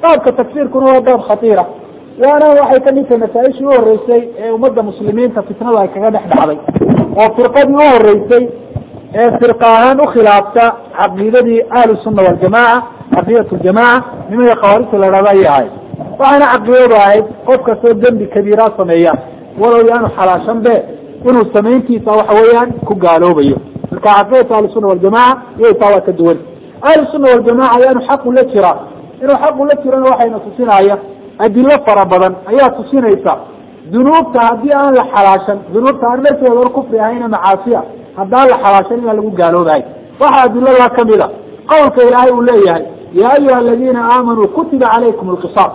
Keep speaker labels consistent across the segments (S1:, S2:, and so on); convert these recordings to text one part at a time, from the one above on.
S1: baabka takfiirkuna waa baab khatiira waana waxay kamid tahay masaa-ishii u horeysay ee ummadda muslimiinta fitnada ay kaga dhex dhacday oo firqadii u horeysay ee firqa ahaan ukhilaafta caqiidadii ahlu sunna waljamaca caqiidat ljamaca nimanka khawaarijta la dhahda ayay ahayd waxaana caqiidadu ahayd qof kastoo dembi kabiira sameeya walow yaanu xalaashan be inuu samayntiisa waxa weeyaan ku gaaloobayo marka caqiidatu ahlusunna waljamaca iyay taa waa ka duwan ahlusunna waljamaca ayaanu xaqu la jiraa inuu xaqu la jirana waxayna tusinaya adilo fara badan ayaa tusinaysa dunuubta haddii aan la xalaashan dunuubta aan dharkeeda kufri ahayna macaasiya haddaan la xalaashan inaan lagu gaaloobahay waxaa adiladaa kamid a qawlka ilaahay uu leeyahay yaa ayuha aladiina aamanuu kutiba calaykum alqisaas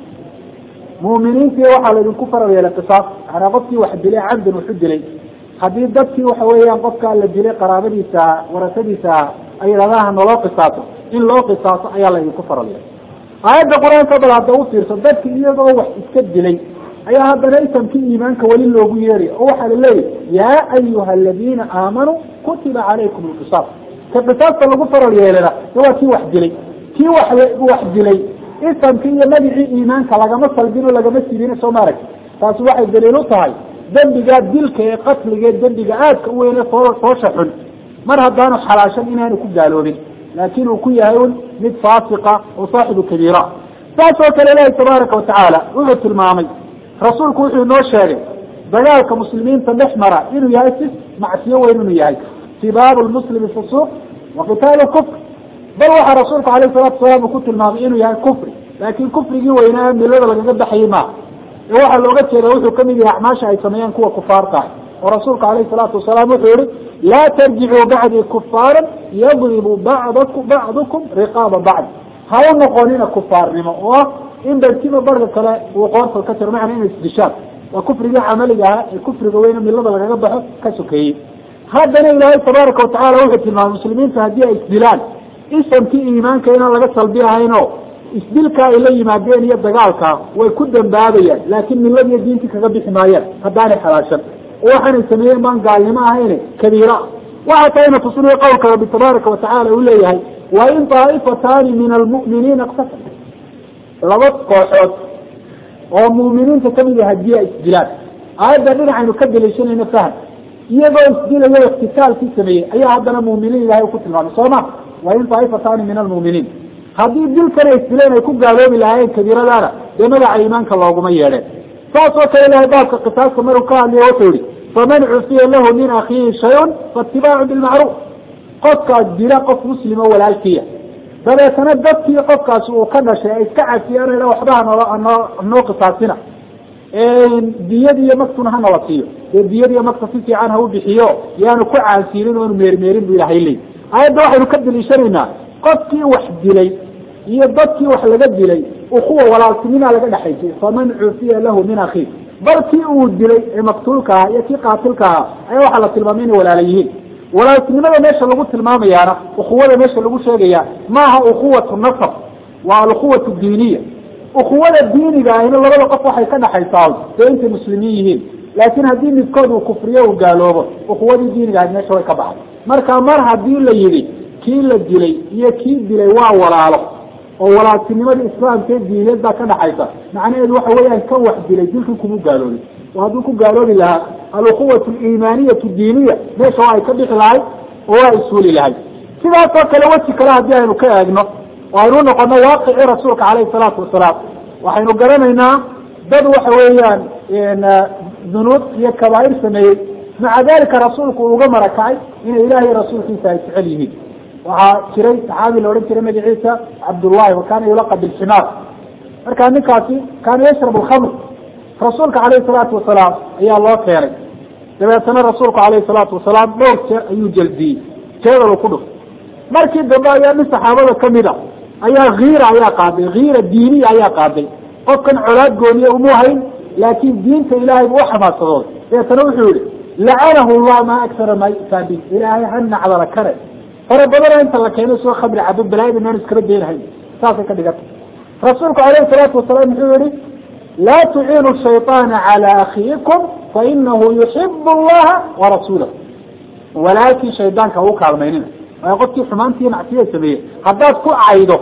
S1: mu'miniintii waxaa laydinku faral yeelay qisaas manaa qofkii wax dilay cabdan wuxu dilay haddii dadkii waxa weeyaan qofkaa la dilay qaraabadiisa warasadiisa ay yidhahdaha naloo qisaaso in loo qisaaso ayaa laydinku faral yeelay aayadda qur-aanka bal hadda u fiirso dadki iyagoo wax iska dilay ayaa haddana isamkii iimaanka weli loogu yeeray oo waxaa la leeyahy yaa ayuha aladiina aamanuu kutiba calaykum alqisaas ka qisaasta lagu faral yeelana waa kii wax dilay kii wax wax dilay isamkii iyo magicii iimaanka lagama salbin oo lagama sibin soo maarag taasi waxay daliil u tahay dembigaa dilka ee qatliga ee dembiga aadka u weyne soo soosha xun mar haddaanu xalaashan inaanu ku gaaloobin laakin uu ku yahay un mid faasiqa oo saaxibu kabiira saas oo kale ilaahi tabaaraka watacaala wuxuu tilmaamay rasuulku wuxuu inoo sheegay dagaalka muslimiinta dhex mara inuu yahay si macsiyo weyn inuu yahay sibaabu lmuslimi fusuuq wa qitaalu kufr bal waxaa rasuulku alayh salatu salaam uu ku tilmaamay inuu yahay kufri laakin kufrigii weynaa milada lagaga baxayay maaha ee waxaa looga jeeda wuxuu kamid yahay acmaasha ay sameeyaan kuwa kufaarta ah oo rasuulku alayh salaatu wasalaam wuxuu yihi laa tarjicuu bacdii kufaaran yadribu bacdku bacdukum riqaaba bacd ha u noqonina kufaarnimo oo ah in barkiba barka kale uu qoorta ka jiro macna ina isdishaan waa kufrigii camaliga ahaa ee kufriga weyne milada lagaga baxo ka sokeeyey haddana ilaahay tabaaraka watacala wuxuu tilmaamay muslimiinta haddii ay isdilaan isamkii iimaanka inaan laga salbi ahayn oo isdilkaa ay la yimaadeen iyo dagaalkaa way ku dambaabayaan laakin miladiiyo diintii kaga bixi maayaan haddaanay xalaashan oo waxaanay sameeyeen baan gaalnimo ahayne kabiira waxa tayna tusinaya qowlka rabbi tabaaraka watacala uu leeyahay wa in daaifataani min almu'miniina iqtasam laba kooxood oo mu'miniinta kamid a hadii ay isdilaan aayadda dhinacaynu ka daliishanayno faham iyagoo isdilayo iktitaalkii sameeyey ayaa haddana mu'miniin ilahay ku tilmaamay soo ma wa in daaifataani min almu'miniin haddii dilkana isdileen ay ku gaaloobi lahaayeen kabiiradaana dee magaca iimaanka looguma yeedheen saas oo kale ilahay baabka qisaaska maruu ka hadlaya wuxuu yihi faman cufiya lahu min akiihi shayun faatibaacu bilmacruuf qofkaas dila qof muslimo walaalkiya dabeetana dadkii qofkaasi uu ka dhashay ay iska cafiyaan waxba hanoo hanoo qisaasina diyadi iyo maktuna ha nala siiyo dee diyadi iyo makta si fiican ha u bixiyo yaanu ku caansiinin oanu meermeerin bu ilahay leey aayadda waxaynu ka daliishanaynaa qofkii wax dilay iyo dadkii wax laga dilay ukuwa walaaltinimaa laga dhexaysay faman cufiya lahu min akii bal kii uu dilay ee maktuulka ahaa iyo kii qaatilka ahaa ayaa waxaa la tilmaamay inay walaala yihiin walaaltinimada meesha lagu tilmaamayaana ukuwada meesha lagu sheegaya maaha ukuwatu nasab waa alukhuwatu diiniya ukuwada diiniga ahina labada qof waxay ka dhexaysaa dee intay muslimiin yihiin laakiin haddii midkood uu kufriyo uu gaaloobo ukuwadii diiniga ahayd meesha way ka baxay marka mar haddii la yidhi kii la dilay iyo kii dilay waa walaalo oo walaaltinimadii islaamka ee diineed baa ka dhaxaysa macnaheedu waxa weeyaan ka wax dilay dilkii kuma gaaloobin oo hadduu ku gaaloobi lahaa alukhuwatu aliimaaniyatu diiniya meesha waa ay ka bixi lahayd oo waa isuli lahayd sidaasoo kale weji kale haddii aynu ka eegno oo aynu noqono waaqicii rasuulka caleyhi salaatu wasalaam waxaynu garanaynaa dad waxa weeyaan dunuub iyo kabaa'ir sameeyey maca dalika rasuulku uu uga marakacay inay ilahiy rasuulkiisa ay jecel yihiin waxaa jiray saxaabi la odhan jiray magaciisa cabdullahi wa kaana yulaqa bilximaar marka ninkaasi kaana yashrab alkhamr rasuulka caleyhi salaatu wasalaam ayaa loo keenay dabeetana rasuulku caleyhi salaatu wasalaam dhowr jeer ayuu jeldiyey jeedal ku dhuf markii dambe ayaa nin saxaabada kamid a ayaa kiira ayaa qaaday kiira diiniya ayaa qaaday qofkan colaad gooniye umu hayn laakin diinta ilahay bu uxamaasadooday dabeetana wuxuu yihi lacanahu llah maa aksara maa yu'taa bi ilaahay ha nacdala kare fara badana inta la keeno soo khamri cabo balaayada inaan iskala deenahayn saasay ka dhiganta rasuulku alayhi salaatu wasalaam wuxuu yihi laa tuciinu shayطaana calى akiikum fainahu yuxib allaha warasuulah walaalkii shaydaanka u kaalmaynina waayo qofkii xumaantii macsiya sameeyey haddaad ku caydo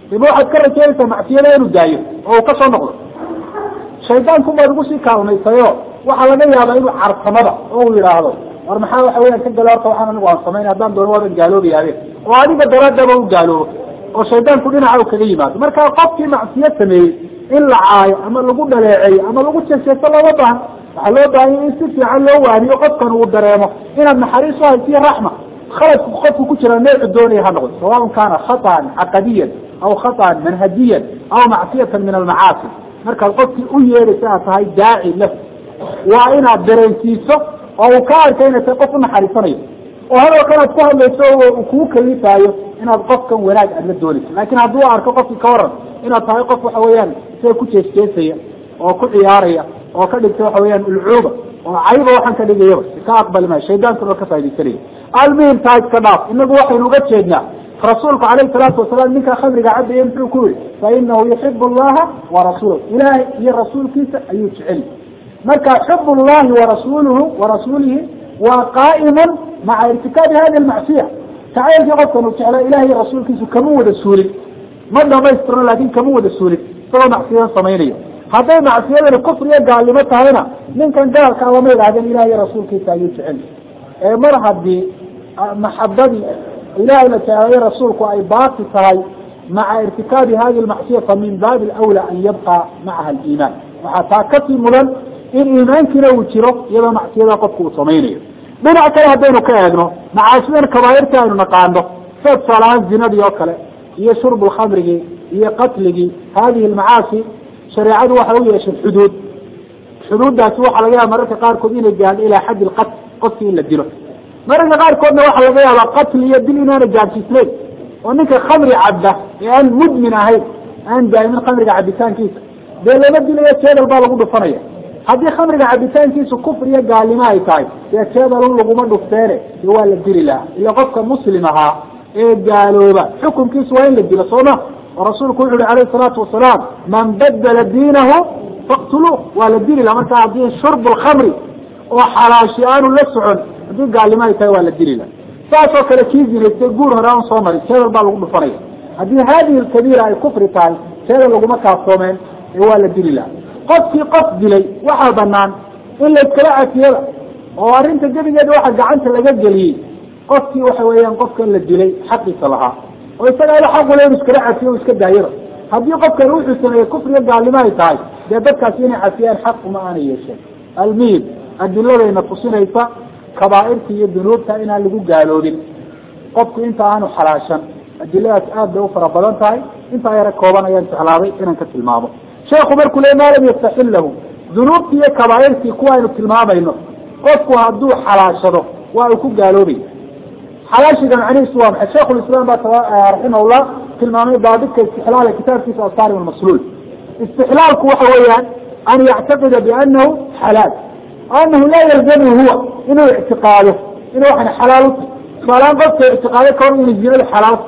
S1: dima waxaad ka rajaynaysaa macsiyada inuu daayo oo uu kasoo noqdo shaydaanku baad ugu sii kaalmaysayo waxaa laga yaabaa inuu carsamada oo uu yidhaahdo war maxaa waxa weyaan ka gala horta waxaan anigu aan samayn haddaan doono waaban gaaloobayaabe oo adiga daraadaba u gaaloobo oo shaydaanku dhinaca u kaga yimaado marka qofkii macsiyo sameeyey in la caayo ama lagu dhaleeceeyo ama lagu jeeseeso looma baahan waxaa loo baahanya in si fiican loo waaniyo qofkan uu dareemo inaad naxariis u haysiyo raxma khaladku qofku ku jira neecu doonaya ha noqdo sawaun kaana khaطan caqadiyan aw khaطan manhajiyan aw macsiyatan min almacaasi markaad qofkii u yeedhaysa aad tahay daaci lahu waa inaad dareensiiso oo uu ka arka inay tahay qof unaxariisanayo oo hadal kanaad ku hadlayso uu kuu kalifaayo inaad qofkan wanaag aad la doonayso laakin hadduu arko qofkii ka waran inaad tahay qof waxa weeyaan isaga ku jeesjeesaya oo ku ciyaaraya oo ka dhigta waxa weeyaan ulcuuba oo cayba waxaan ka dhigayaba ka aqbali maayo shaydaankuna waa ka faa'idaysanaya almuhim taa iska dhaaf inagu waxaynu uga jeednaa rasuulku calayhi salaatu wasalaam ninkaa khamriga cabaya muxuu ku yihi fa inahu yuxibu allaha warasuulahu ilaahay iyo rasuulkiisa ayuu jeceli marka xub llahi warasuluhu warasuulihi waa qaa'imun maca irtikaabi hadi lmacsiya jacaylkii qofkan uu jeclaa ilahay iyo rasuulkiisu kama wada suulin ma dhamaystirno laakin kama wada suulin isagoo macsiyadan samaynayo hadday macsiyadani kufriyo gaalnimo tahayna ninkan gaalkaa lama idhahdeen ilahay iyo rasuulkiisa ayuu jecel ee mar haddii maxabadii ilahay la jeclayo rasuulku ay baaqi tahay maca irtikaabi hadi lmacsiya fa min baabi alawla an yabqa macaha aliimaan waxaa taa kasii mudan in iimaankiina uu jiro iyadoo macsiyada qofku uu samaynayo dhinac kale haddaynu ka eegno macaasidan kabaairta aynu naqaano sida tusaalahaan zinadii oo kale iyo shurb lkhamrigii iyo qatligii hadihi lmacaasi shareecadu waxa u yeeshay xuduud xuduuddaasi waxaa laga yaaba mararka qaarkood inay gaadho ilaa xaddi lqatl qofkii in la dilo mararka qaarkoodna waxaa laga yaabaa qatl iyo dil inaana gaadsiisnayn oo ninka khamri cabda ee aan mudmin ahayn aan daa'imin khamriga cabitaankiisa dee lama dilayo jeedal baa lagu dhufanaya haddii khamriga cabitaankiisu kufr iyo gaalnimo ay tahay dee jeedalun laguma dhufteene dee waa la dili lahaa ila qofka muslim ahaa ee gaalooba xukunkiisu waa in la dilo sooma oo rasuulku wuxu uhi alayhi salaatu wasalaam man badala diinahu faqtuluuh waa la dili laha marka haddii shurb lkhamri oo xalaashi aanu la socon haddii gaalnimo ay tahay waa la dili laha saasoo kale kii zinaystay guur hore aan soo marin jeedal baa lagu dhufanaya haddii hadihi lkabiira ay kufri tahay jeedal laguma kaaftoomeen ee waa la dili laha qofkii qof dilay waxaa banaan in layskala cafiyada oo arrinta gebigeeda waxa gacanta laga geliyey qofkii waxa weeyaan qofkan la dilay xaqiisa lahaa oo isaga ila xaqule inu iskala cafiyo o iska daayaba haddii qofkan wuxuu sameeyey kufriga gaalnimo ay tahay dee dadkaasi inay cafiyaan xaq uma aanay yeesheen almuhim adiladayna tusinaysa kabaairta iyo dunuubta inaan lagu gaaloobin qofku inta aanu xalaashan adiladaas aad bay u fara badan tahay intaa yara kooban ayaan jeclaaday inaan ka tilmaamo sheekhu markuu le maa lam yastaxil lahu dunuubtii iyo kabaairtii kuwa aynu tilmaamayno qofku hadduu xalaashado waa uu ku gaaloobay xalaashiga macnihiisu waa maxay sheikh lislaam baa raximahullah tilmaamay daabidka istixlaala kitaabkiisa asarim almasluul istixlaalku waxa weeyaan an yactaqida bianahu xalaal anahu laa yalzamu huwa inuu ictiqaado inuu waxan xalaal u tahy tusaalahaan qofka ictiqaado ka hor inay zinadu xalaal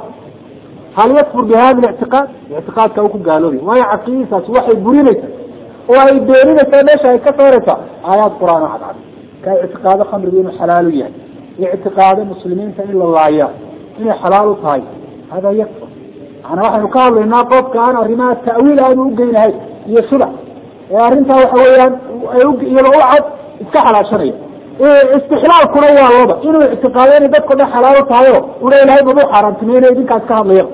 S1: hal yakfur bi hada lictiqaad ictiqaadka u ku gaaloobay waayo caqiidadaas waxay burinaysaa oo ay beeninaysaa meesha ay ka saaraysaa aayaad qur-aan oo cadcad ka ictiqaado khamrigu inuu xalaalu yahay ictiqaado muslimiinta in la laaya inay xalaal u tahay hada yakfur maana waxaynu ka hadlaynaa qofka aan arrimaha ta'wiil aanu ugeynahayn iyo shubac ee arrintaa waxa weeyaan iyadoo u cad iska xalaashanaya istixlaalkuna waa laba inuu ictiqaado inay dadko dhan xalaal u tahayo una ilahay mabuu xaaraantimeynaya idinkaas ka hadlayaba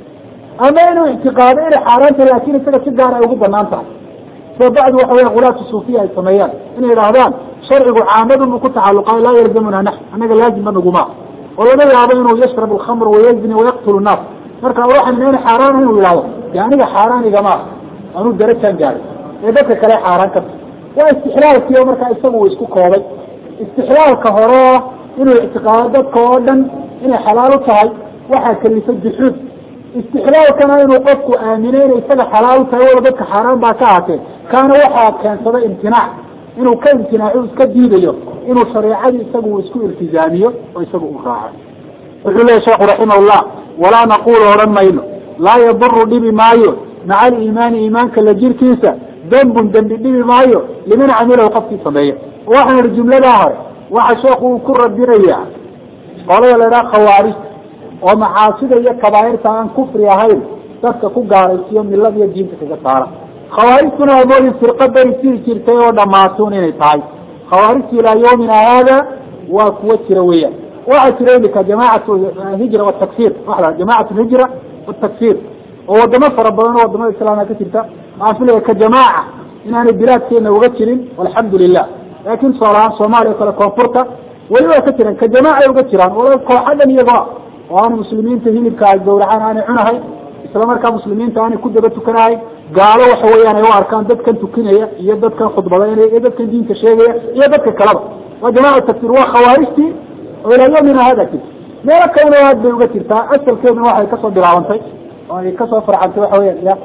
S1: ama inuu ictiqaado inay xaaraanta laakin isaga si gaar ay ugu banaan tahay sida bacdu waxa weya qulaatu suufiya ay sameeyaan inay idhaahdaan sharcigu caamadun buu ku tacaluqaayo laa yalzamuna nax annaga laazima naguma oo laga yaabo inuu yashrab alkhamr wayazni wayaqtulu nnaas marka waxaan ina xaaraan inuu yidhahdo de aniga xaaraan igama anuu darajaan gaaday ee dadka kale xaaraan ka waa istixlaalkii oo markaa isagu uu isku koobay istixlaalka hore inuu ictiqaado dadka oo dhan inay xalaal u tahay waxaa kalifa juxuud istixlaalkana inuu qofku aamino inay isaga xalaal u tahay wala dadka xaaraan baa ka ahatee kaana waxaa keensada imtinaac inuu ka imtinaaco iska diidayo inuu shareecadii isagu uu isku iltizaamiyo oo isagu u raaco wuxuu leeya sheekhu raximahullah walaa naqulu odhan mayno laa yaduru dhibi maayo maca aliimaani iimaanka la jirkiisa dembun dembi dhibi maayo liman camilahu qofkii sameeya waxaan ihi jumladaa hore waxa sheekhu uu ku radinaya qolada la idhaha khawaarijta oo macaasida iyo kabaairta aan kufri ahayn dadka ku gaaraysiyo milada iyo diinta kaga saara khawaarijtuna amoodin firqa beri jiri jirtay oo dhamaatuun inay tahay khawaarijtu ilaa yawmina haada waa kuwa jira weeyaan waxaa jira imika jamacat hijra watakfir waa jamacat hijra watakfir oo wadamo fara badan oo wadamada islaamka ka jirta waxaan filaya ka jamaaca inaanay bilaadkeena uga jirin alxamdu lilah laakin soolahaan soomaaliya o kale koonfurta weli waa ka jiraan ka jamaaca uga jiraan wala kooxadan iyagoo oo aana muslimiinta hilibka ay gawracaan aanay cunahay isla markaa muslimiinta aanay ku daba tukanahay gaalo waxa weeyaan ay u arkaan dadkan tukinaya iyo dadkan khudbadaynaya iyo dadkan diinta sheegaya iyo dadka kaleba waa jamaca takfir waa khawaarijtii oo ilaa yomina hada jirta meelo kalena aad bay uga jirtaa asalkeeduna waxay kasoo bilaabantay oo ay kasoo farcantay waxa weya ya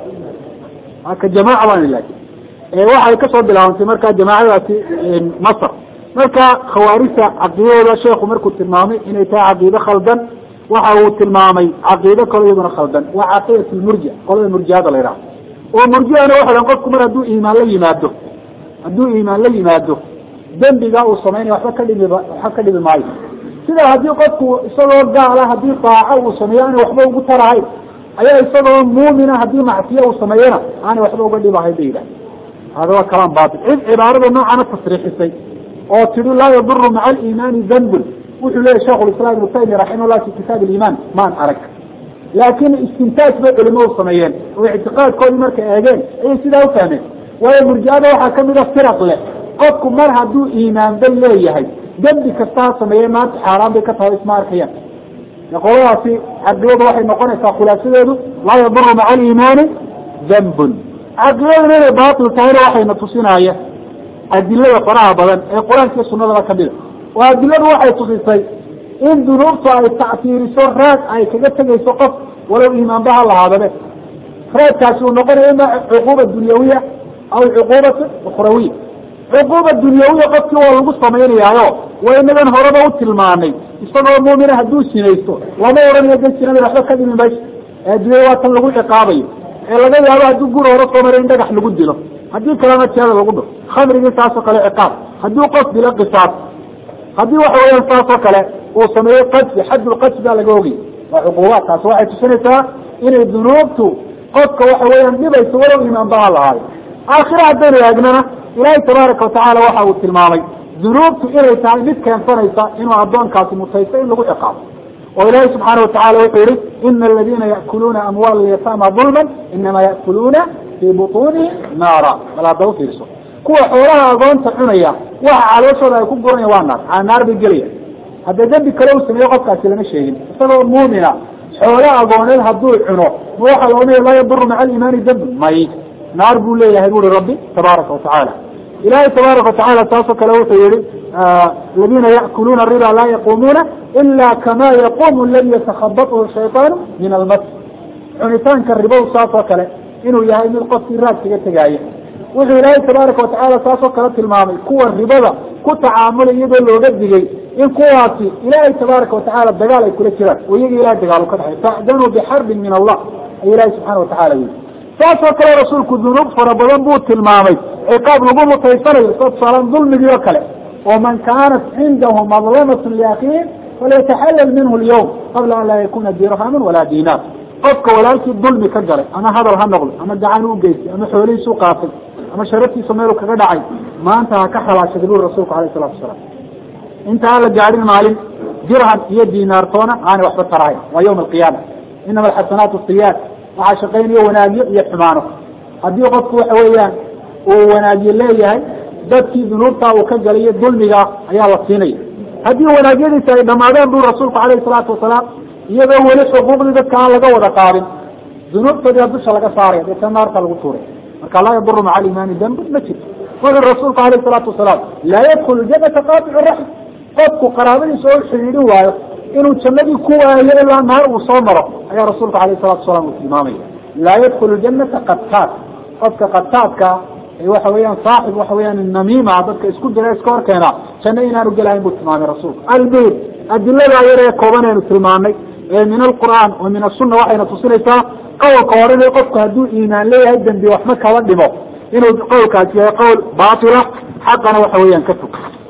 S1: ka jamaaca baan laakin waxay kasoo bilaabantay marka jamaacadaasi masr marka khawaarijta caqiidadooda sheekhu markuu tilmaamay inay tahay caqiide khaldan waxa uu tilmaamay caqiide kalo iyaduna khaldan waa caqiidat lmurjia qolada murjiada la yidhaha oo murjiana waxa han qofku mar hadduu iimaan la yimaado hadduu iimaan la yimaado dembiga uu samaynaya waxba ka dhimi waxba ka dhimi maayo sida haddii qofku isagoo gaala haddii daaco uu sameeyo aanay waxba ugu tarahayn ayaa isagoo muumina haddii macsiye uu sameeyana aanay waxba uga dhibahayn ba yidhaha hada waa kalaan batil cid cibaarada noocana tasriixisay oo tihi laa yaduru maca aliimaani dambun wuxuu leyahy sheikh lislaam ibnu taymiya raximah llah fi kitaab aliimaan maan arag laakin istintaaj bay culimadu sameeyeen oo ictiqaadkoodii markay eegeen ayay sidaa ufahmeen waayo murjiada waxaa kamid a firaq leh qofku mar hadduu iimaan bay leeyahay dembi kasta ha sameeye maanta xaaraan bay ka tahay isma arkayaan qoladaasi caqidadu waxay noqonaysaa khulaasadeedu laa yaduru maca aliimaani dambun caqidaduna inay baatil tahayna waxayna tusinaya adilada faraha badan ee qur-aanka iyo sunadaba kamida oo adiladu waxay tusisay in dunuubtu ay tactiiriso raad ay kaga tegayso qof walow iimaanba ha lahaadabe raadkaasi uu noqonayo ima cuquuba dunyawiya aw cuquubata ukhrawiya cuquuba dunyawiya qofkii waa lagu samaynayaayo waa inagan horeba u tilmaanay isagoo muumina hadduu sinaysto lama odhanayo de sinada waxba ka dhimi mayso ee addunyada waa tan lagu ciqaabayo ee laga yaabo hadduu guri hore soo maray in dhagax lagu dilo haddii kalena jeeda lagu dho khamrigii saasoo kale ciqaab hadduu qof dilo qisaas haddii waxa weeyaan saasoo kale uu sameeyo qadfi xaddulqadfi baa laga ogay waa cuquubaadkaas waxay tusinaysaa inay dunuubtu qofka waxa weeyaan dhibayso walow iimaan ba ha lahaayo aakhira haddaynu eegnana ilaahay tabaaraka watacaala waxa uu tilmaamay dunuubtu inay tahay mid keensanaysa inuu addoonkaasi mutaysto in lagu ciqaabo oo ilaahay subxaana watacala wuxuu yihi ina aladina ya'kuluuna amwaala alyataama dulman inama ya'kuluuna fii butuunihim naara bal hadda ufiirso kuwa xoolaha agoonta cunaya waxa calooshooda ay ku guranya waa naar aa naar bay gelaya hadda dembi kale uu sameeyo qofkaasi lama sheegin isagoo muumina xoolo agooneed hadduu cuno ma waxaa la odhanaya laa yaduru maca aliimaani dambi may naar buu leeyahay buri rabbi tabaaraka watacaala ilahay tabaaraka watacaala saasoo kale wuxuu yihi aladina ya'kuluuna riba laa yaquumuuna ila kama yaquumu aladi yatakhabathu shayطaanu min almas cunitaanka ribow saasoo kale inuu yahay mid qofkii raad kaga tegaaya wuxuu ilaahay tabaaraka watacaala saasoo kale tilmaamay kuwa ribada ku tacaamulay iyadoo looga digay in kuwaasi ilaahay tabaaraka watacaala dagaal ay kula jiraan oo iyaga ilahay dagaal u ka dhaxay facdanuu bixarbin min allah ay ilahay subxana watacala yii saasoo kale rasuulku dunuub fara badan buu tilmaamay ciqaab lagu mutaysanayo soo tusaalaan dulmigii oo kale oo man kaanat cindahu madlamatu liakhiih falyataxallal minhu lyawm qabla an laa yakuna dirhaman walaa diinaar qofka walaalkii dulmi ka galay ama hadal ha noqdo ama gacan u geystay ama xoolihiisu qaatay ama sharaftiisa meelu kaga dhacay maanta ha ka xalaashaday buri rasuulku alayh salatu wasalaam inta aan la gaadhin maalin dirham iyo diinaartoona aanay waxba tarahayn waa yawma alqiyaama inama alxasanaatu siyaad waxaa shaqaynayo wanaagyo iyo xumaano haddii qofku waxa weeyaan uu wanaagyo leeyahay dadkii dunuubtaa uu ka galay iyo dulmiga ayaa la siinaya haddii wanaagyadiisa ay dhamaadeen buri rasuulku alayhi salaatu wasalaam iyadoo weli xuquuqdii dadka aan laga wada qaadin dunuubtoodiia dusha laga saaraya deetna naarta lagu tuuray marka laa yaduru maca aliimaani dambun ma jirto wuxuu rasuulku alayh salaatu wasalaam laa yadkulu janata qaaticu raxm qofku qaraabadiisa oo xidhiidhin waayo inuu jannadii ku waayo ilaa naar uu soo maro ayaa rasuulku alayh salatu wasalaam uu tilmaamaya laa yadkulu janata qataad qofka qataadka waxa weeyaan saaxib waxa weyaan namiima dadka isku jira iska hor keena janno inaanu gelahayn buu tilmaamay rasuulku albayt adiladaa yar ee kooban aynu tilmaanay ee min alqur'aan wa min asunna waxayna tusinaysaa qowlka horena qofku hadduu iimaan leeyahay dembi waxma kaba dhimo inuu qowlkaasi yahay qowl baatila xaqana waxa weeyaan ka fog